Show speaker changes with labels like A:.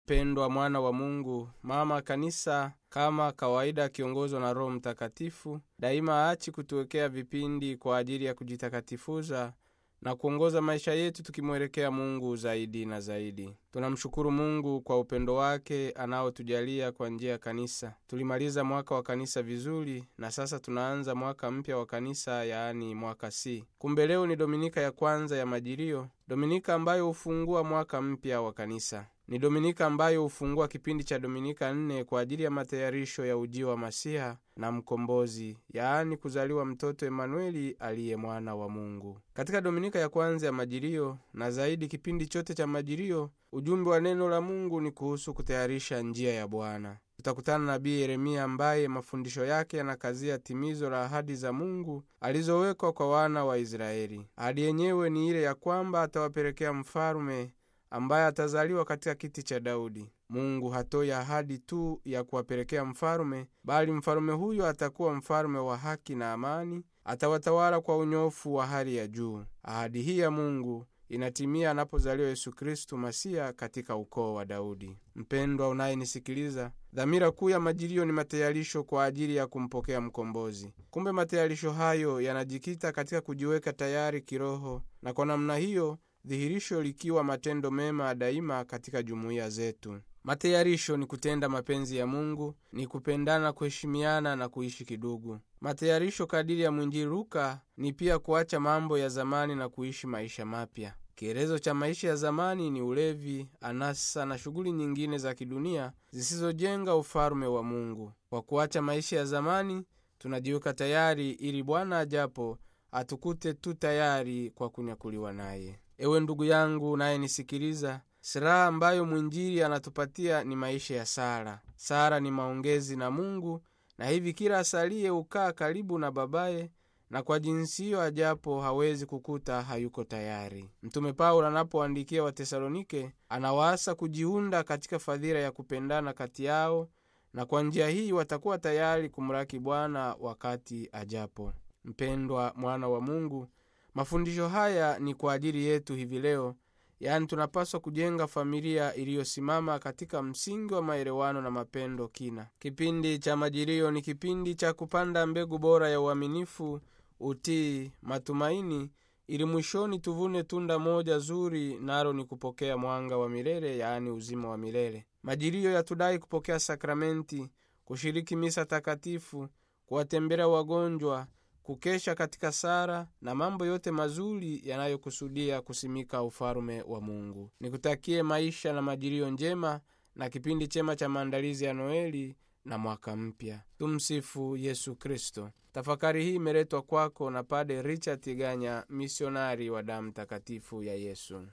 A: mpendwa mwana wa Mungu, mama kanisa kama kawaida akiongozwa na Roho Mtakatifu daima aachi kutuwekea vipindi kwa ajili ya kujitakatifuza na kuongoza maisha yetu tukimwelekea Mungu zaidi na zaidi. Tunamshukuru Mungu kwa upendo wake anaotujalia kwa njia ya kanisa. Tulimaliza mwaka wa kanisa vizuri, na sasa tunaanza mwaka mpya wa kanisa, yaani mwaka C. Kumbe leo ni dominika ya kwanza ya Majilio, dominika ambayo hufungua mwaka mpya wa kanisa. Ni dominika ambayo hufungua kipindi cha dominika nne kwa ajili ya matayarisho ya ujio wa Masiha na Mkombozi, yaani kuzaliwa mtoto Emanueli aliye mwana wa Mungu. Katika dominika ya kwanza ya Majilio na zaidi kipindi chote cha Majilio, ujumbe wa neno la Mungu ni kuhusu kutayarisha njia ya Bwana. Tutakutana na nabii Yeremia ambaye mafundisho yake yanakazia timizo la ahadi za Mungu alizowekwa kwa wana wa Israeli. Ahadi yenyewe ni ile ya kwamba atawapelekea mfalume ambaye atazaliwa katika kiti cha Daudi. Mungu hatoi ahadi tu ya kuwapelekea mfalume, bali mfalume huyo atakuwa mfalume wa haki na amani, atawatawala kwa unyofu wa hali ya juu. Ahadi hii ya Mungu inatimia anapozaliwa Yesu Kristu Masiya katika ukoo wa Daudi. Mpendwa unayenisikiliza, dhamira kuu ya Majilio ni matayarisho kwa ajili ya kumpokea Mkombozi. Kumbe matayarisho hayo yanajikita katika kujiweka tayari kiroho, na kwa namna hiyo dhihirisho likiwa matendo mema daima katika jumuiya zetu. Matayarisho ni kutenda mapenzi ya Mungu, ni kupendana, kuheshimiana na kuishi kidugu. Matayarisho kadiri ya mwinjili Luka ni pia kuacha mambo ya zamani na kuishi maisha mapya. Kielezo cha maisha ya zamani ni ulevi, anasa na shughuli nyingine za kidunia zisizojenga ufalume wa Mungu. Kwa kuacha maisha ya zamani, tunajiweka tayari ili Bwana ajapo atukute tu tayari kwa kunyakuliwa naye. Ewe ndugu yangu unayenisikiliza, silaha ambayo mwinjili anatupatia ni maisha ya sala. Sala ni maongezi na Mungu, na hivi kila asaliye hukaa karibu na babaye, na kwa jinsi hiyo ajapo hawezi kukuta hayuko tayari. Mtume Paulo anapoandikia Watesalonike anawaasa kujiunda katika fadhila ya kupendana kati yao, na kwa njia hii watakuwa tayari kumlaki Bwana wakati ajapo. Mpendwa mwana wa Mungu, mafundisho haya ni kwa ajili yetu hivi leo, yaani tunapaswa kujenga familia iliyosimama katika msingi wa maelewano na mapendo kina. Kipindi cha Majilio ni kipindi cha kupanda mbegu bora ya uaminifu, utii, matumaini, ili mwishoni tuvune tunda moja zuri, nalo ni kupokea mwanga wa milele, yaani uzima wa milele. Majilio yatudai kupokea sakramenti, kushiriki misa takatifu, kuwatembelea wagonjwa kukesha katika sara na mambo yote mazuri yanayokusudia kusimika ufalume wa Mungu. Nikutakie maisha na majilio njema na kipindi chema cha maandalizi ya Noeli na mwaka mpya. Tumsifu Yesu Kristo. Tafakari hii imeletwa kwako na Pade Richard Tiganya, misionari wa damu takatifu ya Yesu.